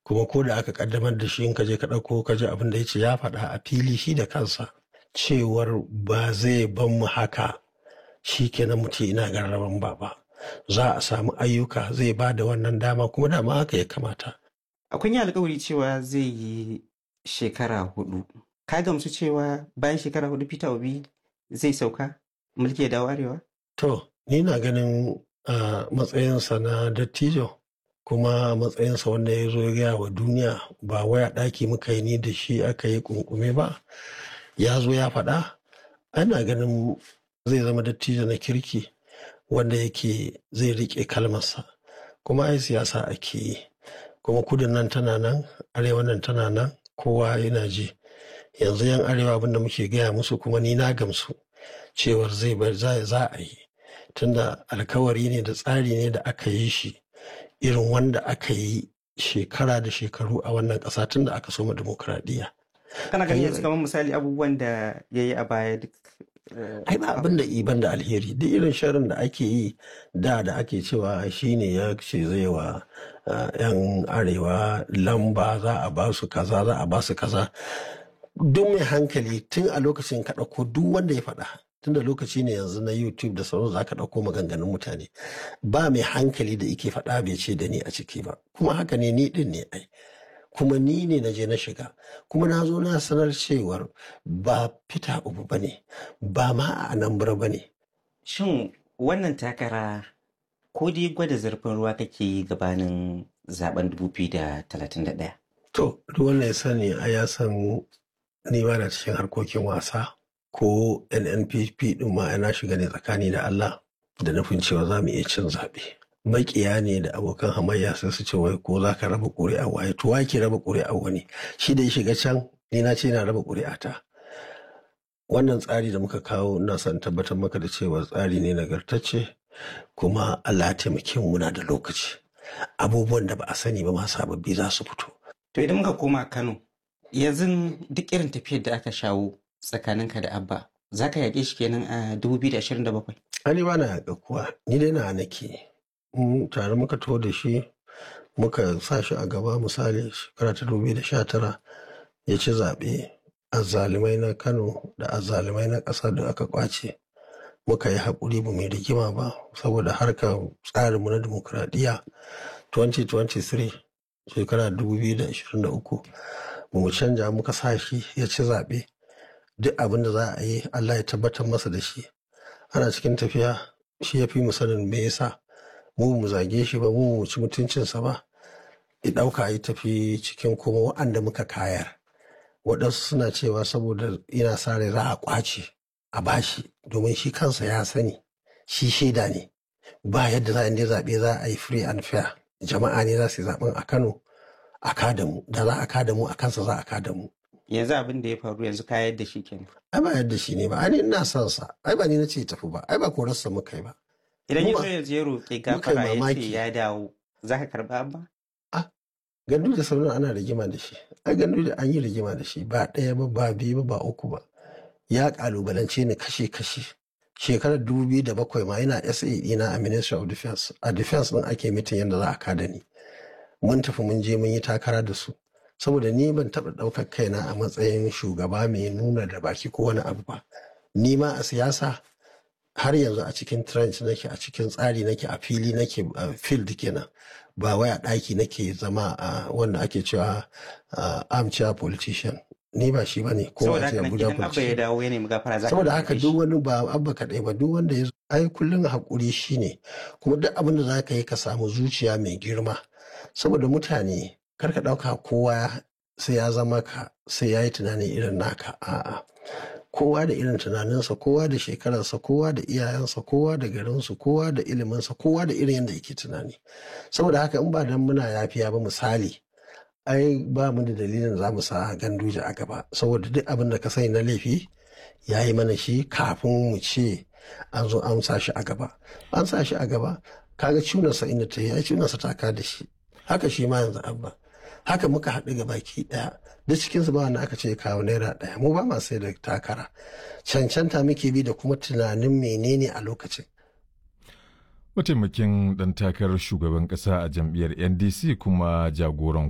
kuma ko da aka kaddamar da shi in ka je ka ɗauko ka ji abin da ya ce ya faɗa a fili shi da kansa cewar ba zai ban mu haka shi kenan mutum ina garraban baba za a samu ayyuka zai ba da wannan dama kuma dama haka ya kamata Akwai yi alkawari cewa zai yi shekara hudu. Ka gamsu cewa bayan shekara hudu Peter Obi zai sauka mulki ya dawo arewa? to ni na ganin a matsayinsa na dattijo kuma matsayinsa wanda ya zo ya gaya wa duniya ba waya ɗaki muka yi ni da shi aka yi kunkume ba ya zo ya faɗa ana ganin zai zama dattijo na kirki wanda yake zai riƙe kalmarsa kuma ai siyasa ake yi kuma kudin nan tana nan arewa nan tana nan kowa yana ji yanzu yan arewa abinda muke gaya musu kuma ni na gamsu cewar zai bar za za a yi tunda alkawari ne da tsari ne da aka yi shi irin wanda aka yi shekara da shekaru a wannan ƙasa tun da aka soma dimokuraɗiyya. Kana ganin Ai- yanzu kamar misali abubuwan da ya yi a baya duk. eh, ai ba abin da iban da alheri duk irin sharin da ake yi da da ake cewa shine ya ce zai wa uh, yan arewa lamba za a ba su kaza za a ba su kaza duk mai hankali tun a lokacin ka ɗauko duk wanda ya faɗa tun da lokaci ne yanzu na youtube da sauran za ka ɗauko maganganun mutane ba mai hankali da ike faɗa bai ce da ni a ciki ba kuma haka ne ni ɗin ne ai kuma ni ne na je na shiga kuma na zo na sanar cewar ba fita ubu ba ne ba ma a anambra ba ne Shin wannan takara ko dai gwada zurfin ruwa kake yi gabanin zaben 2031? to duk wanda ya sani a ya san ni ba na cikin harkokin wasa ko nnpp din ma na shiga ne tsakani da allah da nufin cewa za mu iya cin zaɓe makiya ne da abokan hamayya sai su ce wai ko za ka raba ƙuri'a waye to wa ke raba ƙuri'a wani shi da ya shiga can ni na ce na raba ƙuri'a ta wannan tsari da muka kawo ina son tabbatar maka da cewa tsari ne nagartacce kuma Allah ya taimake mu muna da lokaci abubuwan da ba a sani ba ma sababbi za su fito To idan muka koma Kano, yanzu duk irin tafiyar da aka shawo tsakaninka da Abba, za ka yaƙe shi kenan a 2027? ani ba na yaƙa kuwa ni dai na nake in tare muka to da shi muka sa shi a gaba misali shekara ta dubu da sha tara ya ci zaɓe azzalumai na kano da azzalumai na ƙasa da aka ƙwace muka yi haƙuri ba mai rigima ba saboda harkar tsarinmu na dimokuraɗiyya 2023 shekara 2023 ba mu canja muka sa shi ya ci zaɓe duk abin da za a yi Allah ya tabbatar masa da shi ana cikin tafiya shi ya fi mu sanin me yasa mu mu zage shi ba mu mu ci mutuncinsa ba ya ɗauka ya tafi cikin kuma waɗanda muka kayar waɗansu suna cewa saboda ina sa rai za a ƙwace a bashi domin shi kansa ya sani shi shaida ne ba yadda za a yi zaɓe za a yi free and fair jama'a ne za su yi zaɓen a kano a kada mu da za a kada mu a kansa za a kada mu Yanzu abin da ya faru yanzu ka yadda shi kenan. ai ba yadda shi ne ba ai ni ina son sa ai ba ni na ce tafi ba ai ba korarsa muka yi ba Idan ya Mu zo ba- yanzu ya roƙi muka yi gafara ya ce mamaki. ya dawo, za ka karɓa Abba? gandu da sauran ana rigima da shi ai gandu da an yi rigima da shi ba ɗaya ba ba biyu ba ba uku ba ya kalubalance ni kashe kashe shekarar dubu biyu da bakwai ma yana sa ɗina a ministry of defense a defense ɗin ake mitin yadda za a kada ni mun tafi mun je mun yi takara da su saboda ni ban taɓa ɗaukar kaina a matsayin shugaba mai nuna da baki ko wani abu ba ni ma a siyasa har yanzu a cikin trench nake a cikin tsari nake a fili nake a field kenan ba wai a ɗaki nake zama a wanda ake cewa a armchair politician ni ba shi bane ko Saboda a ce haka nan Abuja idan Abba ya politician dawo ya nemi gafara za ka saboda karɓe haka shi. duk wani ba abba kaɗai ba duk wanda ya zo ai kullum haƙuri shine kuma duk abin da za ka yi ka samu zuciya mai girma saboda mutane kar ka ɗauka kowa sai ya zama ka sai ya yi tunani irin naka a'a kowa da irin tunaninsa kowa da shekararsa kowa da iyayensa kowa da garinsu kowa da iliminsa kowa da irin yadda yake tunani saboda haka in ba dan muna yafiya ba misali ai ba mu da dalilin za mu sa ganduje a gaba saboda duk abin da ka sani na laifi ya yi mana shi kafin mu ce an zo an sa shi a gaba an sa shi a gaba kaga cunarsa inda ta yi ai cunarsa ta ka da shi haka shi ma yanzu abba haka muka haɗu ga baki ɗaya duk cikinsu ba wanda aka ce kawo naira ɗaya mu ba ma sai da takara cancanta muke bi da kuma tunanin menene a lokacin Mataimakin ɗan takarar shugaban ƙasa a jam'iyyar NDC kuma jagoran